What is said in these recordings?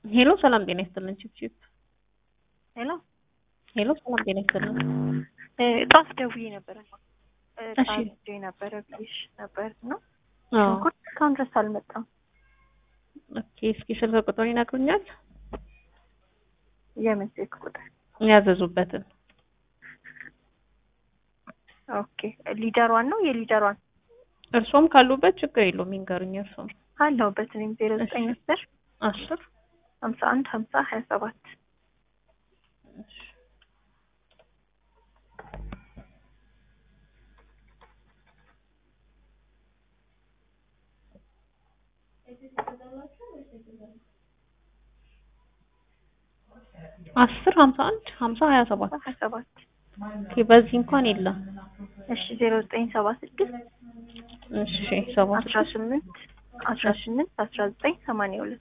ሄሎ ሰላም ጤና ይስጥልን። ቺፕ ቺፕ ሄሎ ሄሎ ሰላም ጤና ይስጥልን። ጧት ደውዬ ነበረ እሺ። ጣ ነበረ ብዬሽ ነበር ነው አዎ ሽንኩርት እስካሁን ድረስ አልመጣም። ኦኬ። እስኪ ስልክ ቁጥር ይነግሩኛል? የምን ስልክ ቁጥር? ያዘዙበትን ኦኬ ሊደሯን ነው የሊደሯን እርሶም ካሉበት ችግር የለውም ይንገሩኝ። እርሶም አለሁበት እኔም ዜሮ ዘጠኝ አስር አስር ሀምሳ አንድ ሀምሳ ሀያ ሰባት አስር ሀምሳ አንድ ሀምሳ ሀያ ሰባት ሀያ ሰባት ኦኬ። በዚህ እንኳን የለም። እሺ ዜሮ ዘጠኝ ሰባ ስድስት እሺ ሰባ አስራ ስምንት አስራ ስምንት አስራ ዘጠኝ ሰማንያ ሁለት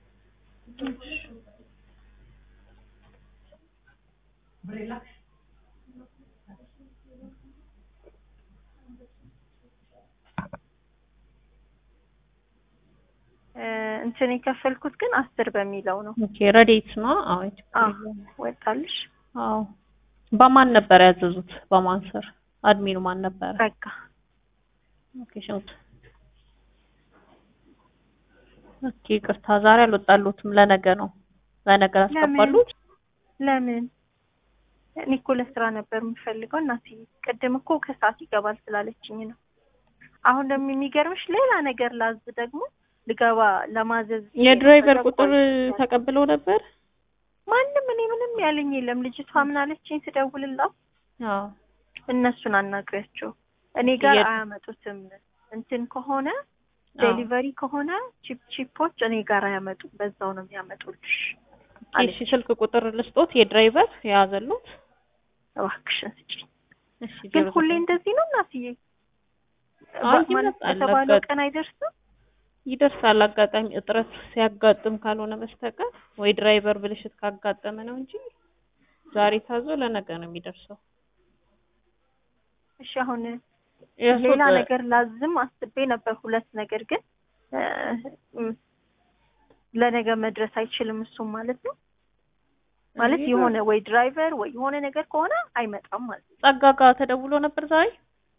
እ እንትን የከፈልኩት ግን አስር በሚለው ነው። ኦኬ። ረዴት ነው። አዎ ችግር አዎ የለውም። ወጣልሽ አዎ በማን ነበር ያዘዙት? በማን ስር? አድሚኑ ማን ነበረ? በቃ ኦኬ ሽንኩርት ኦኬ። ይቅርታ ዛሬ አልወጣሉትም። ለነገ ነው። ለነገ አስገባሉት። ለምን እኔ እኮ ለስራ ነበር የምፈልገው እናቴ። ቅድም እኮ ከሰዓት ይገባል ስላለችኝ ነው። አሁን ደግሞ የሚገርምሽ ሌላ ነገር ላዝ ደግሞ ልገባ ለማዘዝ የድራይቨር ተጠቆ- ቁጥር ተቀብለው ነበር? ማንም እኔ ምንም ያለኝ የለም። ልጅቷ ምን አለችኝ ስደውልላት አዎ እነሱን አናግሪያቸው እኔ ጋር የት- አያመጡትም። እንትን ከሆነ አዎ። ዴሊቨሪ ከሆነ ቺፕ ቺፖች እኔ ጋር አያመጡም። በዛው ነው የሚያመጡልሽ እሺ ስልክ ቁጥር ልስጦት የድራይቨር የያዘሉት? እባክሽን ስጪኝ። እሺ ግን ዜሮ ሁሌ ዘጠኝ እንደዚህ ነው እናትዬ? አይ ባ- ማለት ይመጣል። በተባለው አጋጥ- ቀን አይደርስም። ይደርሳል። አጋጣሚ እጥረት ሲያጋጥም ካልሆነ በስተቀር ወይ ድራይቨር ብልሽት ካጋጠመ ነው እንጂ ዛሬ ታዞ ለነገ ነው የሚደርሰው። እሺ አሁን የእርሶ ሌላ በ- ነገር ላዝም አስቤ ነበር፣ ሁለት ነገር ግን እ፣ እም፣ ለነገ መድረስ አይችልም። እሱም ማለት ነው ማለት ይሄ የሆነ ወይ ድራይቨር ወይ የሆነ ነገር ከሆነ አይመጣም ማለት ነው። ጸጋ ጋር ተደውሎ ነበር ዛሬ?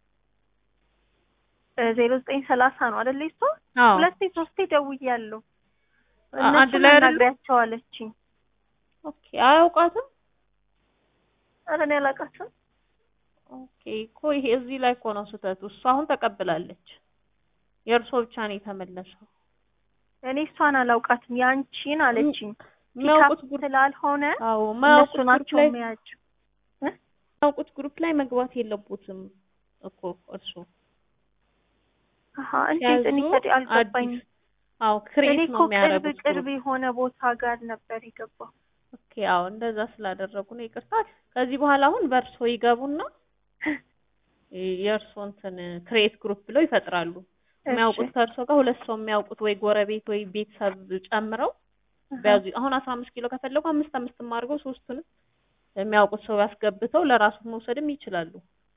ዜሮ ዘጠኝ ሰላሳ ነው አይደለ? እሷ አዎ ሁለቴ ሶስቴ ደውያለሁ። አ- አንድ እነሱን ላይ አይደሉም? አናግሪያቸው አለችኝ። ኦኬ። አያውቃትም? ኧረ እኔ አላውቃቸውም። ኦኬ እኮ ይሄ እዚህ ላይ እኮ ነው ስህተቱ። እሷ አሁን ተቀብላለች። የእርሶ ብቻ ነው የተመለሰው። እኔ እሷን አላውቃትም። ያንቺን አለችኝ። የሚያውቁት ፒካፕ ግሩፕ ስላልሆነ አዎ እነሱ የማያውቁት ግሩፕ ናቸው ላይ የሚያቸው። የሚያውቁት ግሩፕ ላይ መግባት የለቦትም እኮ እርሱ አሀ እንዴት እኔ ሲያዙ ታዲያ አልገባኝም። አዲስ አዎ እኔ ክሬት እኮ ነው ቅርብ የሚያደርጉት ቅርብ ግሩፕ። የሆነ ቦታ ጋር ነበር የገባው። ኦኬ አዎ እንደዛ ስላደረጉ ነው ይቅርታ። ከዚህ በኋላ አሁን በእርሶ ይገቡና የእርሶ እንትን ክሬት ግሩፕ ብለው ይፈጥራሉ። የሚያውቁት ከእርሶ ጋር ሁለት ሰው የሚያውቁት ወይ ጎረቤት ወይ ቤተሰብ ጨምረው ቢያዙ አሁን አስራ አምስት ኪሎ ከፈለጉ አምስት አምስትም አድርገው ሶስቱንም የሚያውቁት ሰው ያስገብተው ለራሱ መውሰድም ይችላሉ።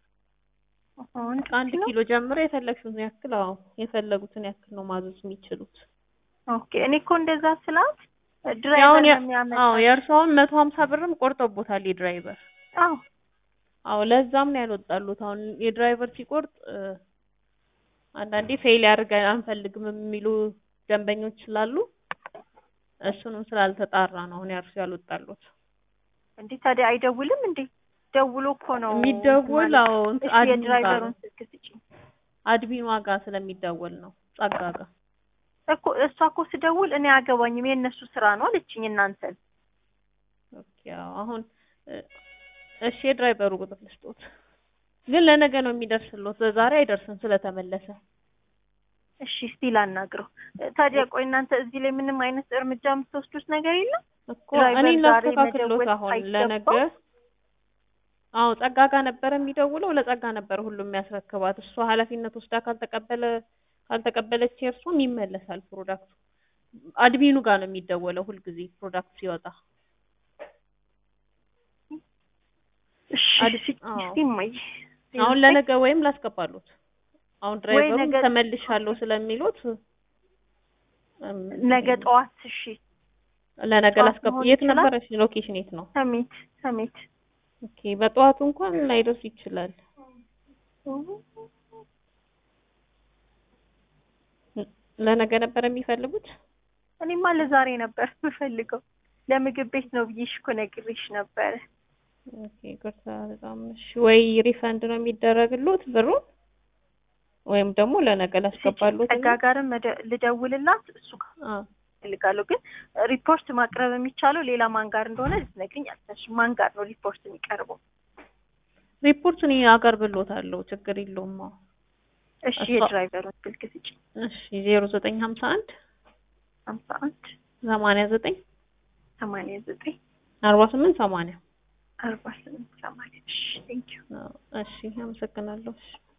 ከአንድ ኪሎ ጀምሮ የፈለግሽውን ያክል አዎ የፈለጉትን ያክል ነው ማዘዝ የሚችሉት። ኦኬ እኔ እኮ እንደዛ ስላት ያውን ድራይቨር የ- ነው የሚያመጣ። አዎ የእርሷውን መቶ ሀምሳ ብርም ቆርጦቦታል የድራይቨር። አዎ አዎ ለዛም ነው ያልወጣሉት። አሁን የድራይቨር ሲቆርጥ እ፣ አንዳንዴ ፌል ያድርገን አንፈልግም የሚሉ ደንበኞች ስላሉ እሱንም ስላልተጣራ ነው አሁን ያርሱ ያልወጣሉት። እንዴ ታዲያ አይደውልም እንዴ? ደውሎ እኮ ነው የሚደወል ማለት። አዎ እንትን እሺ አድሚን ጋር የድራይቨሩን ነው ስልክ ስጪኝ አድሚኗ ጋር ስለሚደወል ነው ጸጋ ጋር። እኮ እሷ እኮ ስደውል እኔ አገባኝም የእነሱ ስራ ነው አለችኝ። እናንተን ኦኬ አዎ አሁን እ፣ እሺ የድራይቨሩ ቁጥር ልስጦት፣ ግን ለነገ ነው የሚደርስሎት በዛሬ አይደርስም ስለተመለሰ። እሺ እስቲ ላናግረው። ታዲያ ቆይ እናንተ እዚህ ላይ ምንም አይነት እርምጃ የምትወስዱት ነገር የለም? እኮ ድራይቨር እኔ ዛሬ ላስተካክሎት መደወል አሁን ሳይገባው? ለነገ አዎ ጸጋ ጋር ነበረ የሚደውለው ለጸጋ ነበረ ሁሉም የሚያስረክባት እሷ ኃላፊነት ወስዳ ካልተቀበለ ካልተቀበለች የእርሷም ይመለሳል ፕሮዳክቱ አድሚኑ ጋር ነው የሚደወለው ሁልጊዜ ፕሮዳክት ሲወጣ እሺ አድ- እስቲ አዎ። እስቲ እማዬ አሁን ለነገ ወይም ላስገባሉት አሁን ድራይቨሩ ነገ- ተመልሻለሁ ስለሚሉት እም፣ ነገ ጠዋት እሺ ለነገ ጠዋት ላስገባ። መሆን የት ይችላል? ነበረች? ሎኬሽን የት ነው? ሰሚት ሰሚት ኦኬ በጠዋቱ እንኳን ላይደርስ ይችላል። ለነገ ነበር የሚፈልጉት? እኔማ ለዛሬ ነበር የምፈልገው። ለምግብ ቤት ነው ብዬሽ እኮ ነግሬሽ ነበረ። ኦኬ ይቅርታ በጣም እሺ። ወይ ሪፈንድ ነው የሚደረግሉት ብሩን ወይም ደግሞ ለነገ ላስገባሉት። ጸጋ ጋርም መደ- ልደውልላት እሱ ጋር አ እፈልጋለሁ። ግን ሪፖርት ማቅረብ የሚቻለው ሌላ ማን ጋር እንደሆነ ልትነግሪኝ አልቻልሽም። ማን ጋር ነው ሪፖርት የሚቀርበው? ሪፖርት እኔ አቀርብሎታለሁ ችግር የለውም። አዎ። እሺ እሷ- የድራይቨሩን ስልክ ስጪኝ። እሺ ዜሮ ዘጠኝ ሀምሳ አንድ ሀምሳ አንድ ሰማንያ ዘጠኝ ሰማንያ ዘጠኝ አርባ ስምንት ሰማንያ አርባ ስምንት ሰማንያ እሺ ቴንኪው እሺ አመሰግናለሁ። እሺ